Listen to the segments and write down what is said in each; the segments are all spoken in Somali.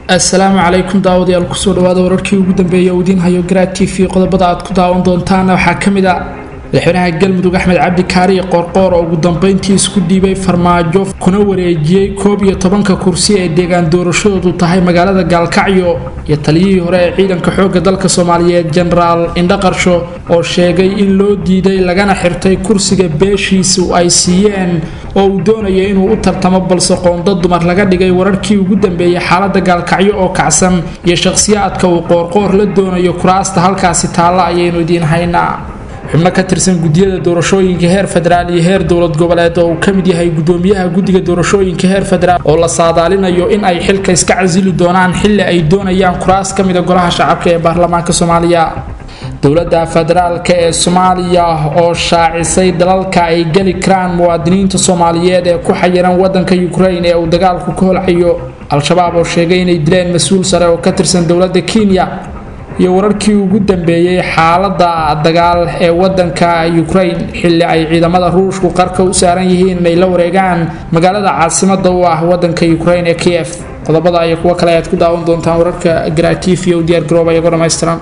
assalaamu calaykum daawadayaal kusoo dhawaada wararkii ugu dambeeyay oo idiin hayo garaad t v qodobada aad ku daawan doontaana waxaa ka mid a madaxweynaha galmudug axmed cabdi kaariye qoorqoor oo ugu dambeyntii isku dhiibay farmaajo kuna wareejiyey koob iyo tobanka kursi ee deegaan doorashadoodu tahay magaalada gaalkacyo iyo taliyihii hore ee ciidanka xoogga dalka soomaaliyeed jenaraal indhaqarsho oo sheegay in loo diiday lagana xirtay kursiga beeshiisu ay siiyeen oo uu doonaya inuu u tartamo balse qoonda dumar laga dhigay wararkii ugu dambeeyay xaalada gaalkacyo oo kacsan iyo shakhsiyaadka uu qoorqoor la doonayo kuraasta halkaasi taalla ayaynu idiin haynaa xubno ka tirsan gudiyada doorashooyinka heer federaal iyo heer dowlad goboleed oo uu ka mid yahay gudoomiyaha guddiga doorashooyinka heer federaal oo la saadaalinayo in ay xilka iska casili doonaan xilli ay doonayaan kuraas ka mida golaha shacabka ee baarlamaanka soomaaliya dowladda federaalk ee soomaaliya oo shaacisay dalalka ay geli karaan muwaadiniinta soomaaliyeed ee ku xayiran wadanka ukrain ee uu dagaalku ka holcayo al-shabaab oo sheegay inay dileen mas-uul sare oo ka tirsan dowladda kenya iyo wararkii ugu dambeeyey xaalada dagaal ee wadanka ukrain xilli ay ciidamada ruushku qarka u saaran yihiin inay la wareegaan magaalada caasimada u ah wadanka ukrain ee kiev qodobada iyo kuwo kale ayaad ku daawan doontaan wararka garaatiif iyo u diyaar garooba iyagoo dhammaystiran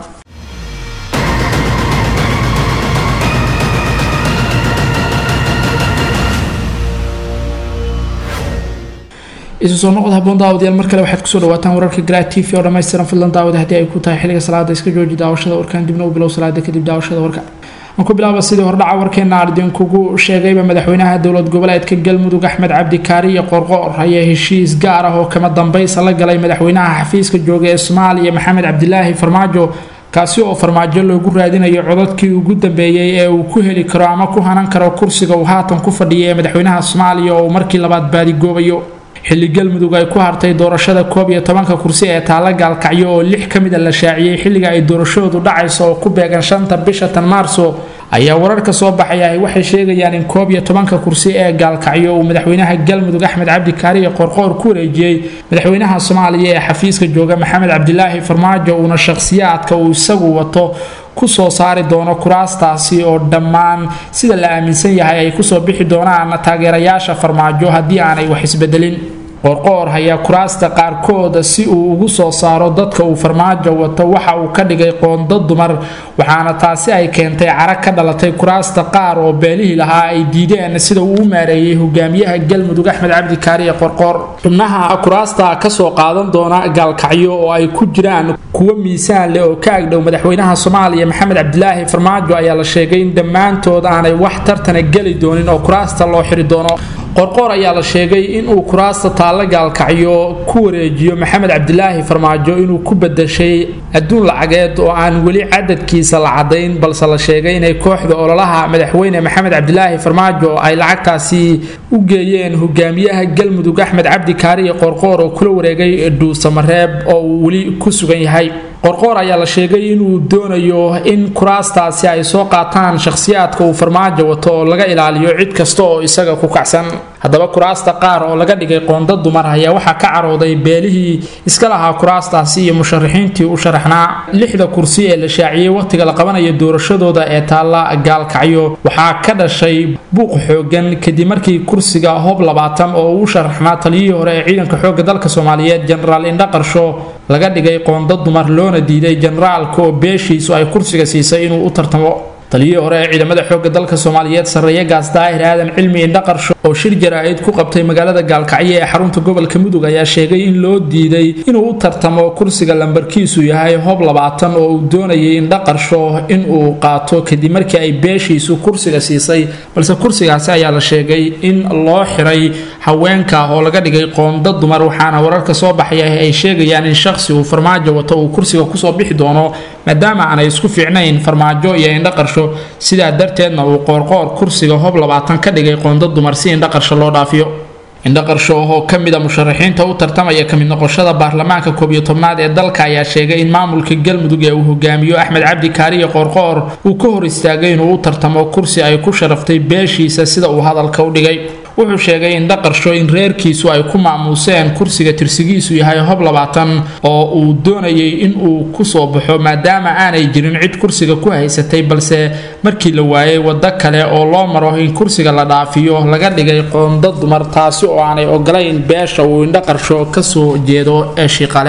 isu soo noqod haboon daawadayaal mar kale waxaad kusoo dhawaataan wararka garaad t v oo dhammaystiran fadlan daawada haddii ay ku tahay xilliga salaada iska jooji daawashada warkan dibna u bilow salaada kadib daawashada warka aan ku bilaaba sidii hordhaca warkeena ardinkugu sheegayba madaxweynaha dowlad goboleedka galmudug axmed cabdi kaariye qorqoor ayaa heshiis gaar ah oo kama dambaysa la galay madaxweynaha xafiiska jooga ee soomaaliya maxamed cabdilaahi farmaajo kaasi oo farmaajo loogu raadinayo codadkii ugu dambeeyey ee uu ku heli karo ama ku hanan karo kursiga uu haatan ku fadhiya ee madaxweynaha soomaaliya oo uu markii labaad baadigoobayo xilli galmudug ay ku hartay doorashada koob iyo tobanka kursi ee taalla gaalkacyo oo lix ka mida la shaaciyey xilliga ay doorashadoodu dhacayso oo ku beegan shanta bisha tan maarso ayaa wararka soo baxaya waxay sheegayaan in koob iyo tobanka kursi ee gaalkacyo uu madaxweynaha galmudug axmed cabdi kaariye qorqoor ku wareejiyey madaxweynaha soomaaliya ee xafiiska jooga maxamed cabdilaahi farmaajo uuna shakhsiyaadka uu isagu wato kusoo saari doono kuraastaasi oo dhammaan sida la aaminsan yahay ay kusoo bixi doonaan taageerayaasha farmaajo haddii aanay wax isbedelin qoorqoor ayaa kuraasta qaarkooda si uu ugu soo saaro dadka uu farmaajo wato waxa uu ka dhigay qoondo dumar waxaana taasi ay keentay carag ka dhalatay kuraasta qaar oo beelihii lahaa ay diideen sida uu u maareeyey hogaamiyaha galmudug axmed cabdi kaariye qorqoor xubnaha kuraasta kasoo qaadan doona gaalkacyo oo ay ku jiraan kuwo miisaan leh oo ka agdhow madaxweynaha soomaaliya maxamed cabdilaahi farmaajo ayaa la sheegay in dhammaantood aanay wax tartana geli doonin oo kuraasta loo xiri doono qorqoor ayaa la sheegay inuu kuraasta taalla gaalkacyo ku wareejiyo maxamed cabdilaahi farmaajo inuu ku badashay adduun lacageed oo aan weli cadadkiisa la cadayn balse la sheegay inay kooxda ololaha madaxweyne maxamed cabdilaahi farmaajo ay lacagtaasi u geeyeen hogaamiyaha galmudug axmed cabdi kaariye qorqoor oo kula wareegay dhuusamareeb oo uu weli ku sugan yahay qorqoor ayaa la sheegay inuu doonayo in kuraastaasi ay soo qaataan shakhsiyaadka uu farmaajo wato oo laga ilaaliyo cid kasta oo isaga ku kacsan haddaba kuraasta qaar oo laga dhigay qoonda dumar ayaa waxaa ka carooday beelihii iska lahaa kuraastaasi iyo musharaxiintii u sharaxnaa lixda kursi ee la shaaciyey wakhtiga la qabanayo doorashadooda ee taalla gaalkacyo waxaa ka dhashay buuq xoogan kadib markii kursiga hob labaatan oo uu sharaxnaa taliyihii hore ee ciidanka xoogga dalka soomaaliyeed jenaraal indhaqarsho laga dhigay qoonda dumar loona diiday jenaraalka oo beeshiisu ay kursiga siisay inuu u tartamo taliyihii hore ee ciidamada xoogga dalka soomaaliyeed sarreeye gaas daahir aadan cilmi indhaqarsho oo shir jaraa-id ku qabtay magaalada gaalkacyo ee xarunta gobolka mudug ayaa sheegay in loo diiday inuu u tartamo kursiga lambarkiisu yahay hob labaatan oo uu doonayay indhaqarsho inuu qaato kadib markii ay beeshiisu kursiga siisay balse kursigaasi ayaa la sheegay in loo xiray haweenka oo laga dhigay qoonda dumar waxaana wararka soo baxaya ay sheegayaan in shaqsi uu farmaajo wato uu kursiga kusoo bixi doono maadaama aanay isku fiicnayn farmaajo iyo indhaqarsho sidaa darteedna uu qoorqoor kursiga hob labaatan ka dhigay qoonda dumar si indhaqarsho loo dhaafiyo indhaqarsho oo ka mid a musharaxiinta u tartamaya kamid noqoshada baarlamaanka koob iyo tobnaad ee dalka ayaa sheegay in maamulka galmudug ee uu hogaamiyo axmed cabdi kaariye qoorqoor uu ka hor istaagay inuu u tartamo kursi ay ku sharaftay beeshiisa sida uu hadalka u dhigay wuxuu sheegay in dhaqarsho in reerkiisu ay ku maamuuseen kursiga tirsigiisu yahay hob labaatan oo uu doonayay inuu kusoo baxo maadaama aanay jirin cid kursiga ku haysatay balse markii la waayay waddo kale oo loo maro in kursiga la dhaafiyo laga dhigay qoonda dumar taasi oo aanay ogolayn beesha uu indhaqarsho kasoo jeedo ee shiiqaleed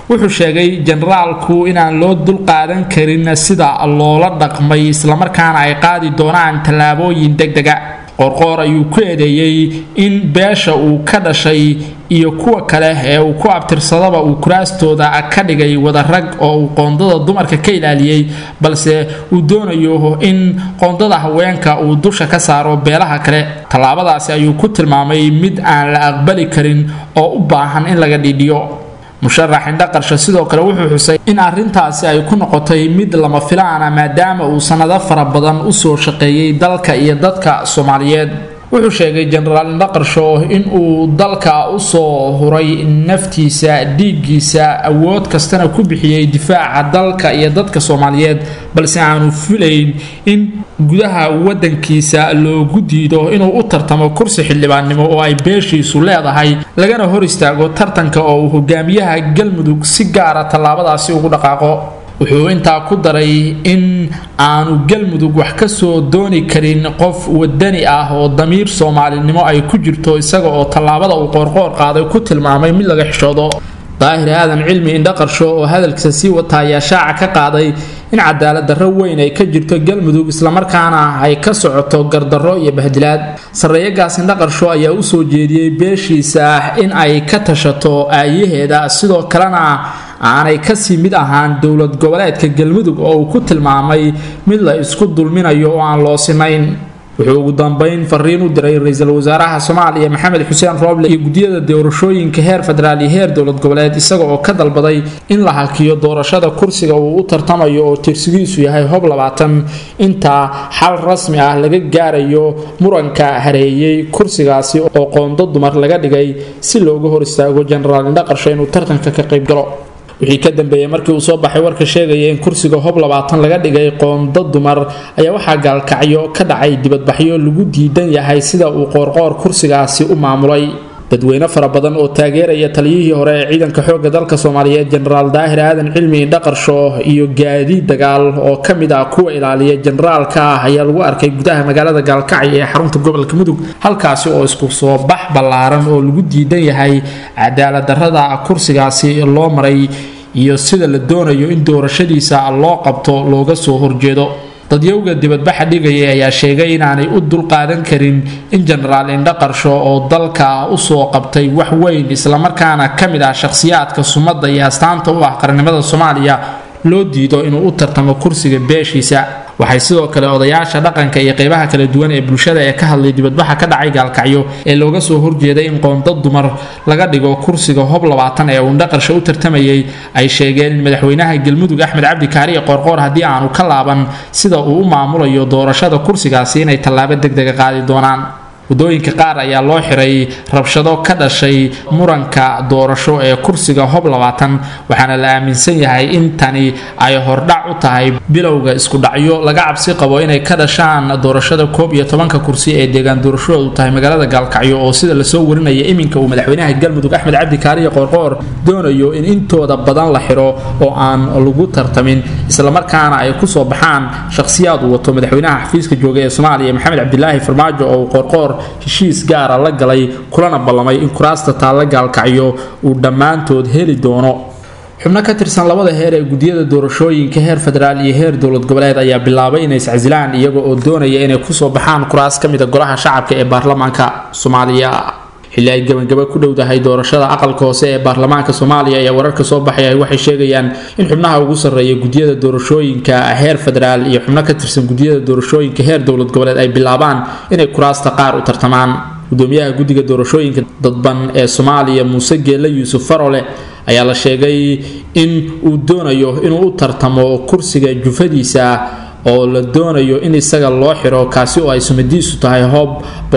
wuxuu sheegay generaalku inaan loo dulqaadan karin sida loola dhaqmay islamarkaana ay qaadi doonaan tallaabooyin degdega qorqoor ayuu ku eedeeyey in beesha uu ka dhashay iyo kuwa kale ee uu ku abtirsadaba uu kuraastooda ka dhigay wada rag oo uu qoondada dumarka ka ilaaliyey balse uu doonayo in qoondada haweenka uu dusha ka saaro beelaha kale tallaabadaasi ayuu ku tilmaamay mid aan la aqbali karin oo u baahan in laga dhiidhiyo musharax indhaqarsho sidoo kale wuxuu xusay in arrintaasi ay ku noqotay mid lama filaana maadaama uu sannado fara badan usoo shaqeeyey dalka iyo dadka soomaaliyeed wuxuu sheegay jenaraal indhaqarsho in uu dalka usoo huray naftiisa dhiiggiisa awood kastana ku bixiyey difaaca dalka iyo dadka soomaaliyeed balse aanu filayn in gudaha wadankiisa loogu diido inuu u tartamo kursi xildhibaannimo oo ay beeshiisu leedahay lagana hor istaago tartanka oo uu hogaamiyaha galmudug si gaara tallaabadaasi ugu dhaqaaqo wuxuu intaa ku daray in aanu galmudug wax kasoo dooni karin qof wadani ah oo damiir soomaalinimo ay ku jirto isaga oo tallaabada uu qoorqoor qaaday ku tilmaamay mid laga xishoodo daahir aadan cilmi indhaqarsho oo hadalkiisa sii wata ayaa shaaca ka qaaday in cadaalad darro weyn ay ka jirto galmudug islamarkaana ay ka socoto gardarro iyo bahdilaad sarreeyagaas indhaqarsho ayaa usoo jeediyey beeshiisa in ay ka tashato aayaheeda sidoo kalena aanay kasii mid ahaan dowlad goboleedka galmudug oo uu ku tilmaamay mid la isku dulminayo oo aan loo sinayn wuxuu ugu dambeyn fariin u diray ra-iisul wasaaraha soomaaliya maxamed xuseen rooble iyo guddiyada doorashooyinka heer federaal iyo heer dowlad goboleed isaga oo ka dalbaday in la hakiyo doorashada kursiga uu u tartamayo oo tirsigiisu yahay hob labaatan intaa xal rasmi ah laga gaarayo muranka hareeyey kursigaasi oo qoondo dumar laga dhigay si looga hor istaago jenaraal indhaqarsho inuu tartanka ka qayb galo wixii ka dambeeyey markii uu soo baxay warka sheegaya in kursiga hob labaatan laga dhigay qoondo dumar ayaa waxaa gaalkacyo ka dhacay dibadbaxyo lagu diidan yahay sida uu qoorqoor kursigaasi u maamulay dadweyne fara badan oo taageeraya taliyihii hore ee ciidanka xoogga dalka soomaaliyeed jenaraal daahir aadan cilmi indhaqarsho iyo gaadiid dagaal oo ka mid ah kuwa ilaaliya jenaraalka ah ayaa lagu arkay gudaha magaalada gaalkacyo ee xarunta gobolka mudug halkaasi oo isku soo bax ballaaran oo lagu diidan yahay cadaalad darrada kursigaasi loo maray iyo sida la doonayo in doorashadiisa loo qabto looga soo horjeedo dadyowga dibadbaxa dhigaya ayaa sheegay inaanay u dulqaadan karin in jenaraal indhaqarsho oo dalka usoo qabtay wax weyn islamarkaana ka mid ah shakhsiyaadka sumadda iyo astaanta u ah qarnimada soomaaliya loo diido inuu u tartamo kursiga beeshiisa waxay sidoo kale odayaasha dhaqanka iyo qeybaha kala duwan ee bulshada ee ka hadlay dibadbaxa ka dhacay gaalkacyo ee looga soo horjeeday in qoonda dumar laga dhigo kursiga hob labaatan ee uu indhaqarsho u tartamayay ay sheegeen in madaxweynaha galmudug axmed cabdi kaariye qoorqoor haddii aanu ka laaban sida uu u maamulayo doorashada kursigaasi inay tallaabo degdega qaadi doonaan waddooyinka qaar ayaa loo xiray rabshado ka dhashay muranka doorasho ee kursiga hob labaatan waxaana la aaminsan yahay in tani ay hordhac u tahay bilowga iskudhacyo laga cabsi qabo inay ka dhashaan doorashada koob iyo tobanka kursi ee deegaan doorashadoodu tahay magaalada gaalkacyo oo sida lasoo warinaya iminka uu madaxweynaha galmudug axmed cabdi kaariye qoorqoor doonayo in intooda badan la xiro oo aan lagu tartamin islamarkaana ay kusoo baxaan shakhsiyaad uu wato madaxweynaha xafiiska jooga ee soomaaliya maxamed cabdilaahi farmaajo oo qoorqoor heshiis gaara la galay kulana ballamay in kuraasta taalla gaalkacyo uu dhammaantood heli doono xubno ka tirsan labada heer ee guddiyada doorashooyinka heer federaal iyo heer dowlad goboleed ayaa bilaabay inay iscasilaan iyaga oo doonaya inay kusoo baxaan kuraas ka mida golaha shacabka ee baarlamaanka soomaaliya xilli ay gabagaba ku dhowdahay doorashada aqalka hoose ee baarlamaanka soomaaliya ayaa wararka soo baxaya waxay sheegayaan in xubnaha ugu sarreeya guddiyada doorashooyinka heer federaal iyo xubno ka tirsan guddiyada doorashooyinka heer dowlad goboleed ay bilaabaan inay kuraasta qaar u tartamaan gudoomiyaha guddiga doorashooyinka dadban ee soomaaliya muuse geelle yuusuf farole ayaa la sheegay in uu doonayo inuu u tartamo kursiga jufadiisa oo la doonayo in isaga loo xiro kaasi oo ay sumadiisu tahay hoob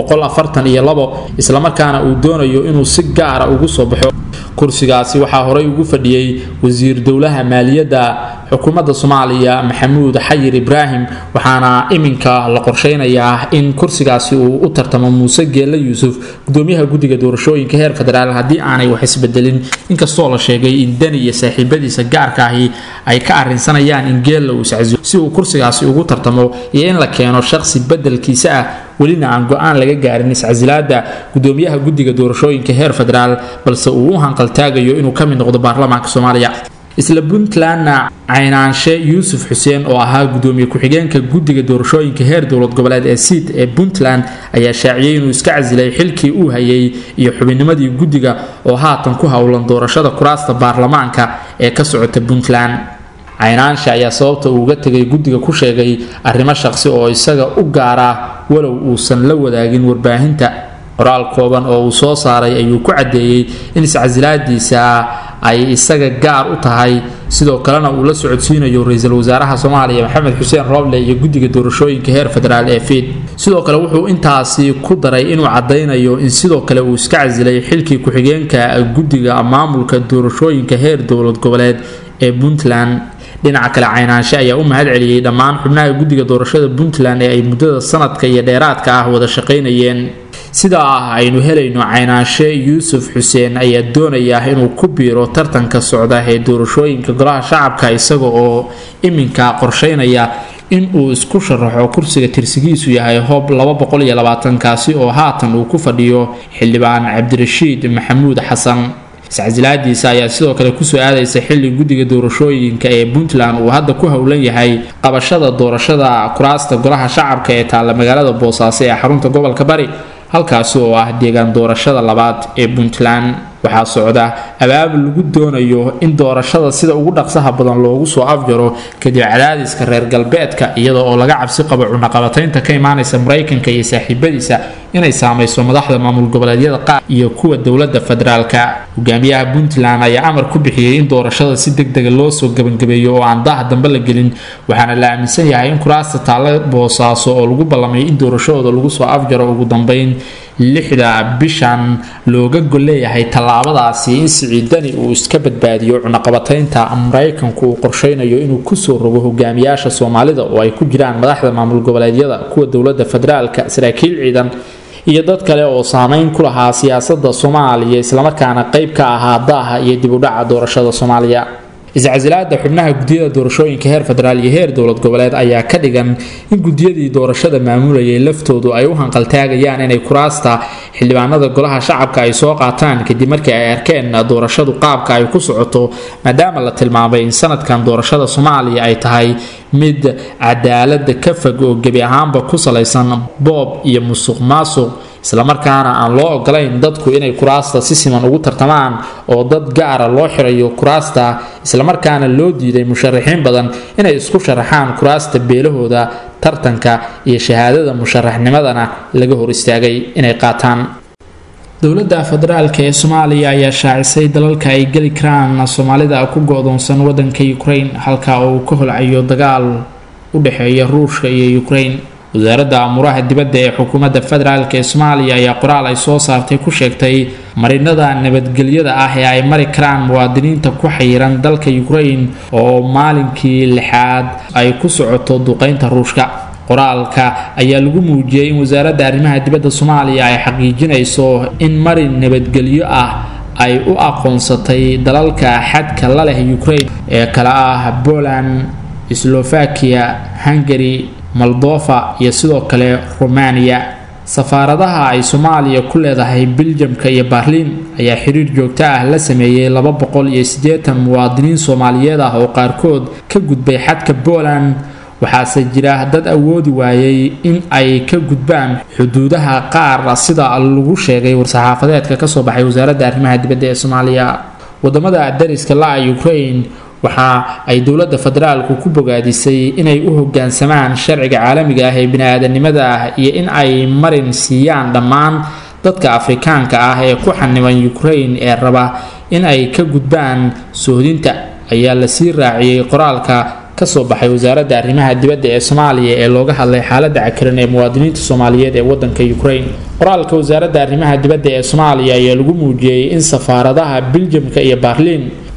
islamarkaana uu doonayo inuu si gaara ugu soo baxo kursigaasi waxaa horey ugu fadhiyey wasiir dowlaha maaliyadda xukuumadda soomaaliya maxamuud xayir ibraahim waxaana iminka la qorsheynayaa in kursigaasi uu u tartamo muuse geelle yuusuf gudoomiyaha guddiga doorashooyinka heer federaal haddii aanay wax isbedelin inkastoo la sheegay in deni iyo saaxiibadiisa gaarka ahi ay ka arrinsanayaan in geella uu iscasilo si uu kursigaasi ugu tartamo iyo in la keeno shaqsi bedelkiisa ah welina aan go-aan laga gaarin iscasilaada gudoomiyaha guddiga doorashooyinka heer federaal balse uu u hanqaltaagayo inuu ka mid noqdo baarlamaanka soomaaliya isla puntlandna caynaanshe yuusuf xuseen oo ahaa gudoomiye ku-xigeenka guddiga doorashooyinka heer dowlad goboleed ee siid ee puntland ayaa shaaciyey inuu iska casilay xilkii uu hayay iyo xubinnimadii guddiga oo haatan ku howlan doorashada kuraasta baarlamaanka ee ka socota puntland caynaanshe ayaa sababta uuga tegay guddiga ku sheegay arrimo shaqsi oo isaga u gaara walow uusan la wadaagin warbaahinta qoraal kooban oo uu soo saaray ayuu ku caddeeyey in iscasilaadiisa ay isaga gaar u tahay sidoo kalena uu la socodsiinayo ra-iisul wasaaraha soomaaliya maxamed xuseen rooble iyo guddiga doorashooyinka heer federaal ee fiid sidoo kale wuxuu intaasi ku daray inuu caddaynayo in sidoo kale uu iska casilay xilkii ku-xigeenka guddiga maamulka doorashooyinka heer dowlad goboleed ee puntland dhinaca kale caynaanshe ayaa u mahad celiyey dhammaan xubnaha guddiga doorashada puntland ee ay muddada sanadka iyo dheeraadka ah wada shaqaynayeen sidaa ah aynu helayno caynaanshe yuusuf xuseen ayaa doonaya inuu ku biiro tartanka socda ee doorashooyinka golaha shacabka isaga oo iminka qorsheynaya in uu isku sharaxo kursiga tirsigiisu yahay hoob kaasi oo haatan uu ku fadhiyo xildhibaan cabdirashiid maxamuud xasan iscasilaadiisa ayaa sidoo kale kusoo aadaysa xilli guddiga doorashooyinka ee puntland uu hadda ku howlan yahay qabashada doorashada kuraasta golaha shacabka ee taalla magaalada boosaaso ee xarunta gobolka bari halkaasi oo ah deegaan doorashada labaad ee puntland waxaa socda abaabul lagu doonayo in doorashada sida ugu dhaqsaha badan loogu soo afjaro kadib cadaadiska reer galbeedka iyada oo laga cabsi qabo cunaqabataynta ka imaanaysa maraykanka iyo saaxiibadiisa inay saamayso madaxda maamul goboleedyada qaar iyo kuwa dowladda federaalka hogaamiyaha puntland ayaa amar ku bixiyey in doorashada si deg dega loo soo gebangabeeyo oo aan daha dambe la gelin waxaana la aaminsan yahay in kuraasta taalla boosaaso oo lagu ballamay in doorashadooda lagu soo afjaro ugu dambeyn lixda bishan looga golleeyahay tallaabadaasi in siciidani uu iska badbaadiyo cunaqabataynta maraykanku uu qorsheynayo inuu kusoo rogo hogaamiyaasha soomaalida oo ay ku jiraan madaxda maamul goboleedyada kuwa dowladda federaalka saraakiil ciidan iyo dad kale oo saameyn ku lahaa siyaasadda soomaaliya islamarkaana qayb ka ahaa daaha iyo dib u dhaca doorashada soomaaliya iscasilaada xubnaha guddiyada doorashooyinka heer federaal iyo heer dowlad goboleed ayaa ka dhigan in guddiyadii doorashada maamulayay laftoodu ay u hanqaltaagayaan inay kuraasta xildhibaanada golaha shacabka ay soo qaataan kadib markii ay arkeen doorashadu qaabka ay ku socoto maadaama la tilmaamay in sanadkan doorashada soomaaliya ay tahay mid cadaalada ka fog oo gebi ahaanba ku salaysan boob iyo musuq maasuq islamarkaana aan loo ogolayn dadku inay kuraasta si siman ugu tartamaan oo dad gaara loo xirayo kuraasta islamarkaana loo diiday musharaxiin badan inay isku sharaxaan kuraasta beelahooda tartanka iyo shahaadada musharaxnimadana laga hor istaagay inay qaataan dowladda federaalk ee soomaaliya ayaa shaacisay dalalka ay geli karaan soomaalida ku go-doonsan wadanka ukraine halka uu ka holcayo dagaal u dhexeeya ruushka iyo ukraine wasaaradda amuuraha dibadda ee xukuumadda federaalk ee soomaaliya ayaa qoraal ay soo saartay ku sheegtay marinada nabadgelyada ah ee ay mari karaan muwaadiniinta ku xayiran dalka ukraine oo maalinkii lixaad ay ku socoto duqeynta ruushka qoraalka ayaa lagu muujiyey in wasaaradda arrimaha dibadda soomaaliya ay xaqiijinayso in marin nabadgelyo ah ay u aqoonsatay dalalka xadka la leh ukraine ee kale ah poland slovakia hungary moldova iyo sidoo kale romania safaaradaha ay soomaaliya ku leedahay biljamka iyo baarliin ayaa xiriir joogto ah la sameeyey laba boqol iyo siddeetan muwaadiniin soomaaliyeed ah oo qaarkood ka gudbay xadka poland waxaase jira dad awoodi waayey in ay ka gudbaan xuduudaha qaar sida lagu sheegay war-saxaafadeedka kasoo baxay wasaaradda arrimaha dibadda ee soomaaliya wadamada dariska la-a ukraine waxa ay dowladda federaalku ku bogaadisay inay u hogaansamaan sharciga caalamiga ah ee bini-aadanimada ah iyo in ay marin siiyaan dhammaan dadka afrikaanka ah ee ku xaniban ukraine ee raba in ay ka gudbaan sohdinta ayaa lasii raaciyey qoraalka kasoo baxay wasaaradda arrimaha dibadda ee soomaaliya ee looga hadlay xaaladda cakiran ee muwaadiniinta soomaaliyeed ee wadanka ukraine qoraalka wasaaradda arrimaha dibadda ee soomaaliya ayaa lagu muujiyey in safaaradaha biljamka iyo baarliin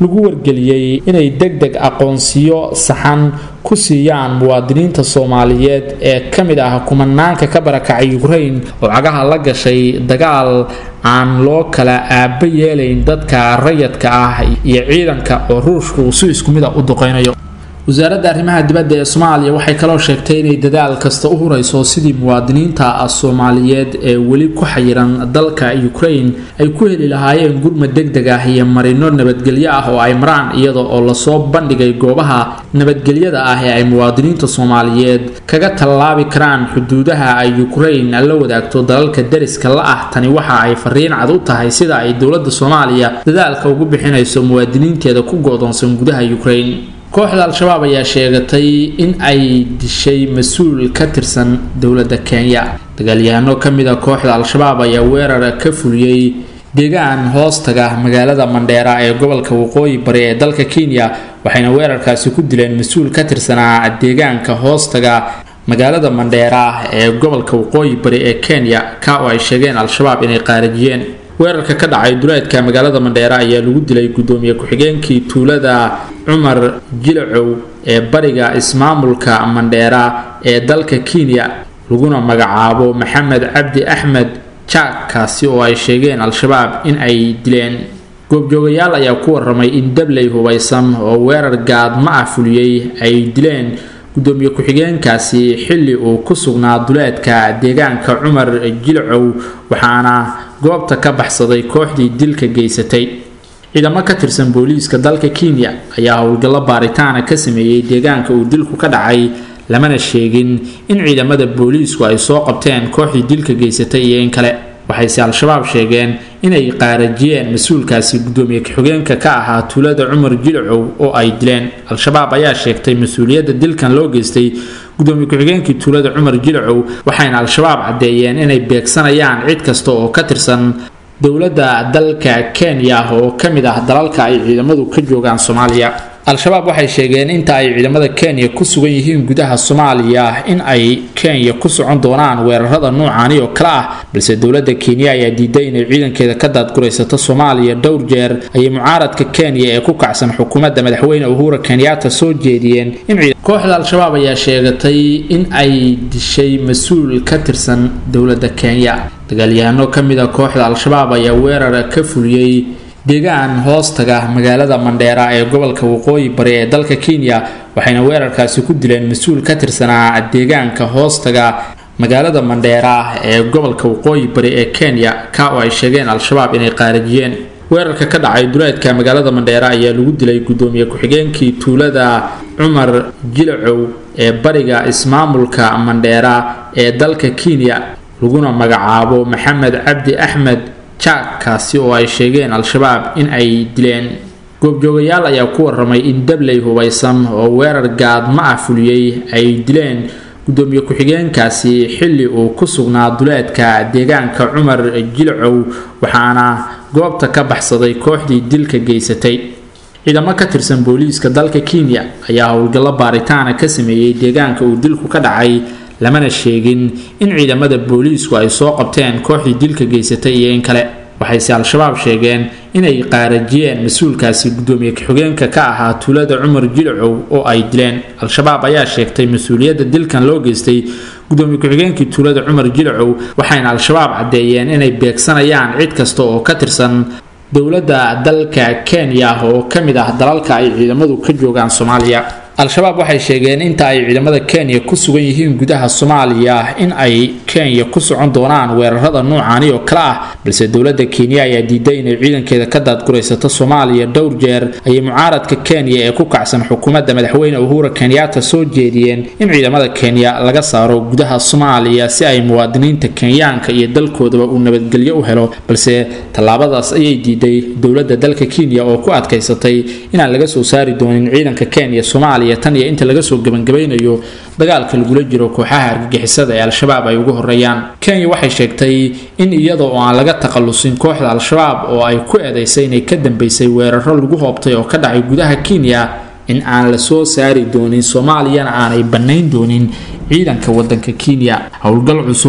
lagu wargeliyey inay deg deg aqoonsiyo saxan ku siiyaan muwaadiniinta soomaaliyeed ee ka mid ah kumanaanka ka barakacay ukrain oo cagaha la gashay dagaal aan loo kala aaba yeelayn dadka rayadka ah iyo ciidanka oo ruushka uu si isku mid a u duqeynayo wasaaradda arrimaha dibadda ee soomaaliya waxay kaloo sheegtay inay dadaal kasta u hurayso sidii muwaadiniinta soomaaliyeed ee weli ku xayiran dalka ukrain ay ku heli lahaayeen gurmad deg deg ah iyo marino nabadgelyo ah oo ay maraan iyada oo lasoo bandhigay goobaha nabadgelyada ah ee ay muwaadiniinta soomaaliyeed kaga tallaabi karaan xuduudaha ay ukrain la wadaagto dalalka deriska la ah tani waxa ay fariin cad u tahay sida ay dowladda soomaaliya dadaalka ugu bixinayso muwaadiniinteeda ku go-doonsan gudaha ukrain kooxda al-shabaab ayaa sheegatay in ay dishay mas-uul ka tirsan dowladda kenya dagaalyahano ka mid a kooxda al-shabaab ayaa weerar ka fuliyey deegaan hoostaga magaalada mandheera ee gobolka waqooyi bari ee dalka kenya waxayna weerarkaasi ku dileen mas-uul ka tirsanaa deegaanka hoostaga magaalada mandheera ee gobolka waqooyi bari ee kenya ka oo ay sheegeen al-shabaab inay qaarajiyeen weerarka ka dhacay duleedka magaalada mandheera ayaa lagu dilay gudoomiye ku-xigeenkii tuulada cumar jilacow ee bariga ismaamulka mandheera ee dalka kenya laguna magacaabo maxamed cabdi axmed jaak kaasi oo ay sheegeen al-shabaab in ay dileen goobjoogayaal ayaa ku waramay in dabley hubaysan oo weerar gaadma ah fuliyey ay dileen gudoomiye ku-xigeenkaasi xilli uu ku sugnaa duleedka deegaanka cumar jilcow waxaana goobta ka baxsaday kooxdii dilka geysatay ciidamo ka tirsan booliiska dalka kenya ayaa howlgallo baaritaana ka sameeyey deegaanka uu dilku ka dhacay lamana sheegin in ciidamada booliisku ay soo qabteen kooxdii dilka geysatay iyo in kale waxayse al-shabaab sheegeen inay qaarajiyeen mas-uulkaasi gudoomiye ku-xigeenka ka ahaa tuulada cumar jilcow oo ay dileen al-shabaab ayaa sheegtay mas-uuliyadda dilkan loo geystay gudoomiye ku-xigeenkii tuulada cumar jilcow waxayna al-shabaab caddeeyeen inay beegsanayaan cid kasta oo ka tirsan dowladda dalka kenya oo ka mid ah dalalka ay ciidamadu ka joogaan soomaaliya al-shabaab waxay sheegeen inta ay ciidamada kenya ku sugan yihiin gudaha soomaaliya in ay kenya ku socon doonaan weerarada noocaani oo kale ah balse dowladda kenya ayaa diiday inay ciidankeeda ka daadguraysato soomaaliya dhowr jeer ayay mucaaradka kenya ee ku kacsan xukuumadda madaxweyne uhura kenyaata soo jeediyeen in kooxda al-shabaab ayaa sheegatay in ay dishay mas-uul ka tirsan dowladda kenya dagaalyahano ka mid a kooxda al-shabaab ayaa weerar ka fuliyey deegaan hoostaga magaalada mandheera ee gobolka waqooyi bari ee dalka kenya waxayna weerarkaasi ku dileen mas-uul ka tirsanaa deegaanka hoostaga magaalada mandheera ee gobolka waqooyi bari ee kenya ka oo ay sheegeen al-shabaab inay qaarajiyeen weerarka ka dhacay duleedka magaalada mandheera ayaa lagu dilay gudoomiye ku-xigeenkii tuulada cumar jilacow ee bariga ismaamulka mandheera ee dalka kenya laguna magacaabo maxamed cabdi axmed jaak kaasi oo ay sheegeen al-shabaab in ay dileen goobjoogayaal ayaa ku waramay in dabley hubaysan oo weerar gaadma ah fuliyey ay dileen gudoomiye ku-xigeenkaasi xilli uu ku sugnaa duleedka deegaanka cumar jilcow waxaana goobta ka baxsaday kooxdii dilka geysatay ciidamo ka tirsan booliiska dalka kenya ayaa howlgallo baaritaana ka sameeyey deegaanka uu dilku ka dhacay lamana sheegin in ciidamada booliisku ay soo qabteen kooxdii dilka geysatay iyo in kale waxayse al-shabaab sheegeen inay qaarajiyeen mas-uulkaasi gudoomiye ku-xigeenka ka ahaa tuulada cumar jilcow oo ay dileen al-shabaab ayaa sheegtay mas-uuliyadda dilkan loo geystay gudoomiye ku-xigeenkii tuulada cumar jilcow waxayna al-shabaab caddeeyeen inay beegsanayaan cid kasta oo ka tirsan dowladda dalka kenya oo ka mid ah dalalka ay ciidamadu ka joogaan soomaaliya al-shabaab waxay sheegeen inta ay ciidamada kenya ku sugan yihiin gudaha soomaaliya in ay kenya ku socon doonaan weerarada noocaani oo kale ah balse dowladda kenya ayaa diiday inay ciidankeeda ka daadguraysato soomaaliya dhowr jeer ayay mucaaradka kenya ee ku kacsan xukuumadda madaxweyne uhura kenyaata soo jeediyeen in ciidamada kenya laga saaro gudaha soomaaliya si ay muwaadiniinta kenyaanka iyo dalkoodaba uu nabadgelyo u helo balse tallaabadaas ayay diiday dowladda dalka kenya oo ku adkaysatay inaan laga soo saari doonin ciidanka kenya soomaaliya tan iyo inta laga soo gebangabaynayo dagaalka lagula jiro kooxaha argagixisada ee al-shabaab ay ugu horeeyaan kenya waxay sheegtay in iyada oo aan laga takhalusin kooxda al-shabaab oo ay ku eedaysay inay ka dambeysay weeraro lagu hoobtay oo ka dhacay gudaha kenya in aan la soo saari doonin soomaaliyana aanay bannayn doonin ciidanka wadanka kenya howlgal cusub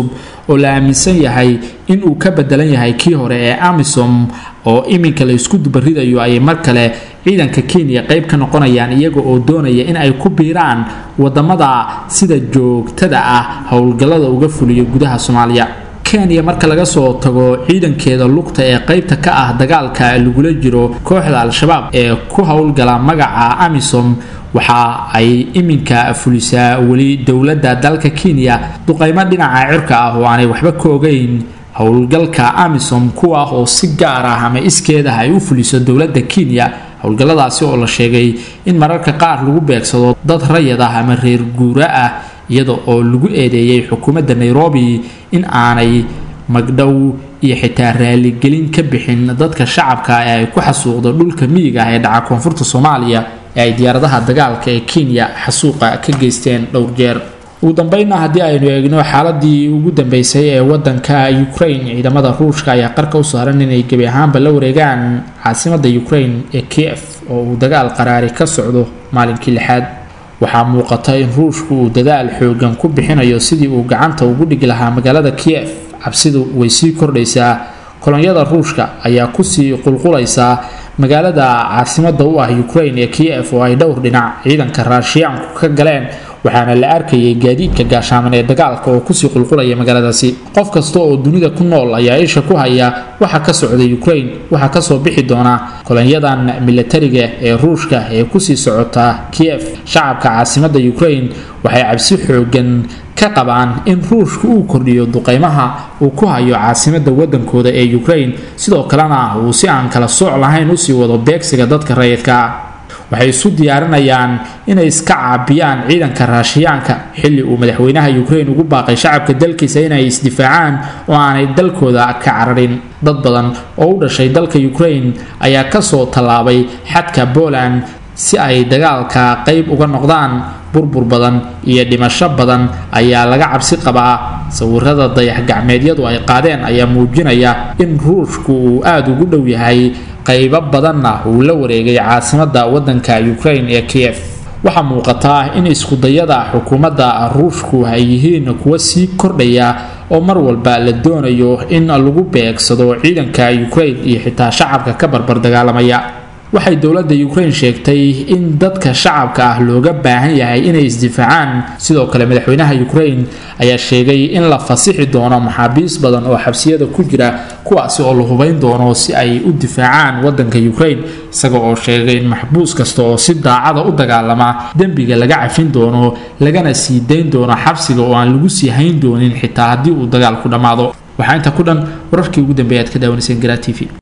oo la aaminsan yahay inuu ka bedelan yahay kii hore ee amisom oo iminka la isku dubaridayo ayay mar kale ciidanka kenya qayb ka noqonayaan iyaga oo doonaya in ay ku biiraan wadamada sida joogtada ah howlgallada uga fuliyo gudaha soomaaliya kenya marka laga soo tago ciidankeeda lugta ee qaybta ka ah dagaalka lagula jiro kooxda al-shabaab ee ku howlgala magaca amisom waxa ay iminka fulisaa weli dowladda dalka kenya duqaymo dhinaca cirka ah oo aanay waxba ka ogeyn howlgalka amisom kuwa oo si gaar ah ama iskeedah ay u fuliso dowladda kenya howlgalladaasi oo la sheegay in mararka qaar lagu beegsado dad rayad ah ama reer guura ah iyada oo lagu eedeeyay xukuumadda nairobi in aanay magdhow iyo xitaa raaligelin ka bixin dadka shacabka ee ay ku xasuuqdo dhulka miyiga ah ee dhaca koonfurta soomaaliya ee ay diyaaradaha dagaalka ee kenya xasuuqa ka geysteen dhowr jeer ugu dambeynna haddii aynu eegno xaaladii ugu dambeysay ee wadanka ukraine ciidamada ruushka ayaa qarka u saaran inay gebi ahaanba la wareegaan caasimada ukraine ee kiev oo uu dagaal qaraari ka socdo maalinkii lixaad waxaa muuqata in ruushku uu dadaal xoogan ku bixinayo sidii uu gacanta ugu dhigi lahaa magaalada kiev cabsidu way sii kordhaysaa kolonyada ruushka ayaa kusii qulqulaysaa magaalada caasimada u ah ukraine ee kiev oo ay dhowr dhinac ciidanka raashiyaanku ka galeen waxaana la arkayay gaadiidka gaashaaman ee dagaalka oo kusii qulqulaya magaaladaasi qof kasta oo dunida ku nool ayaa isha ku haya waxa ka socda ukraine waxaa kasoo bixi doona kolonyadan milatariga ee ruushka ee kusii socota kiev shacabka caasimada ukraine waxay cabsi xoogan ka qabaan in ruushka uu kordhiyo duqeymaha uu ku hayo caasimada wadankooda ee ukraine sidoo kalena uu si aan kala sooc lahayn usii wado beegsiga dadka rayidka ah waxay isu diyaarinayaan inay iska caabiyaan ciidanka raashiyaanka xilli uu madaxweynaha ukraine ugu baaqay shacabka dalkiisa inay isdifaacaan oo aanay dalkooda ka cararin dad badan oo u dhashay dalka ukraine ayaa kasoo tallaabay xadka poland si ay dagaalka qayb uga noqdaan burbur badan iyo dhimasho badan ayaa laga cabsi qabaa sawirada dayax gacmeedyadu ay qaadeen ayaa muujinaya in ruushku uu aada ugu dhow yahay qaybo badanna uu la wareegay caasimada wadanka ukraine ee kiev waxaa muuqataa in iskudayada xukuumadda ruushku ay yihiin kuwa sii kordhaya oo mar walba la doonayo in lagu beegsado ciidanka ukraine iyo xitaa shacabka ka barbar dagaalamaya waxay dowladda ukraine sheegtay in dadka shacabka ah looga baahan yahay inay isdifaacaan sidoo kale madaxweynaha ukraine ayaa sheegay in la fasixi doono maxaabiis badan oo xabsiyada ku jira kuwaasi oo la hubayn doono si ay u difaacaan wadanka ukraine isaga oo sheegay in maxbuus kasta oo si daacada u dagaalama dembiga laga cafin doono lagana sii dayn doono xabsiga oo aan lagu sii hayn doonin xitaa haddii uu dagaalku dhammaado waxaa inta ku dhan wararkii ugu dambeeya aad ka daawanayseen garaa t v